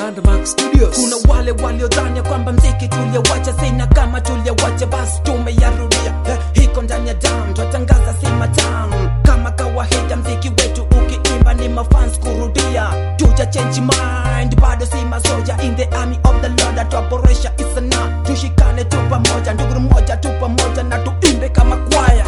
Landmark Studios. kuna wale waliodhania kwamba mziki tuliowacha sina kama tuliowacha basi tumeyarudia eh, hiko ndani ya dam twatangaza si matamu kama kawaida mziki wetu ukiimba ni mafans kurudia tuja change mind bado si masoja in the army of the lord atuaboresha isana tushikane tu pamoja nduguru moja tu pamoja na tuimbe kama kwaya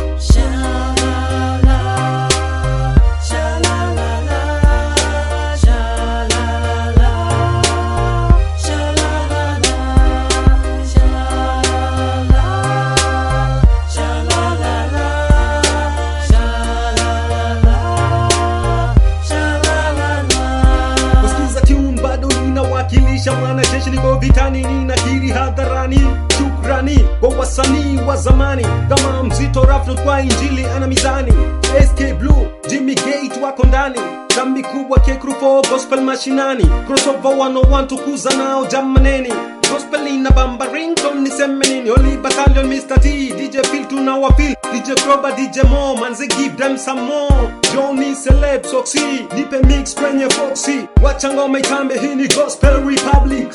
kusikiza tune bado ninawakilisha mwanajeshi niko vitani ninakiri hadharani shukrani kwa wasanii wa zamani kama mzito rafnot kwa injili ana mizani sk blue jimmy gate wako ndani kambi kubwa kekrufo gospel mashinani crossover 101 tukuza nao jamaneni gospel ina bamba rington niseme nini oli battalion mr t dj phil tunawafil dj kroba dj mo manze give them some more johnny celeb soxy nipe mix kwenye foxy wacha ngoma itambe hii ni gospel republic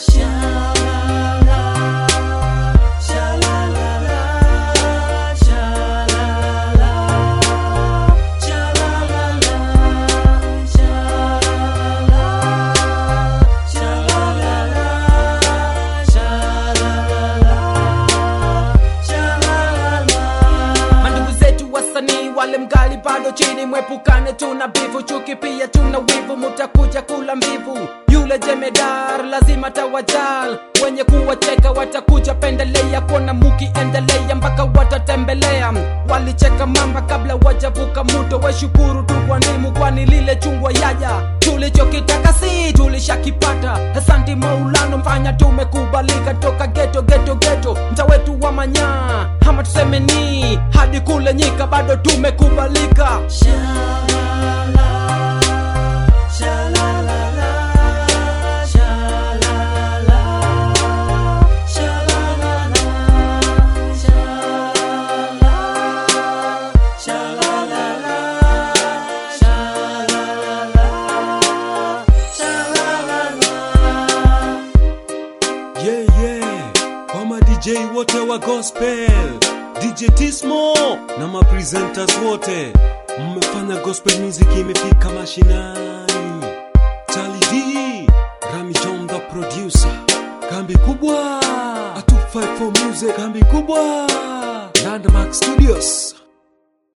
mandugu zetu wasanii wale mgali bado chini mwepukane tuna bivu chuki pia tuna wivu mutakuja kula mbivu yule jemedar lazima tawajal wenye kuwacheka watakuja pendelea kuona mukiendelea mpaka watatembelea walicheka mamba kabla wajavuka muto weshukuru tu kwa nimu kwani lile chungwa yaja tulichokitaka si tulishakipata asanti maulano mfanya tumekubalika toka geto geto geto mta wetu wa manyaa ama tuseme ni hadi kule nyika bado tumekubalika yeah, yeah. kwa ma dj wote wa gospel dj tismo na mapresenters wote mmefanya gospel music imefika mashinani charlie d rami john the producer kambi kubwa 254 music kambi kubwa landmark studios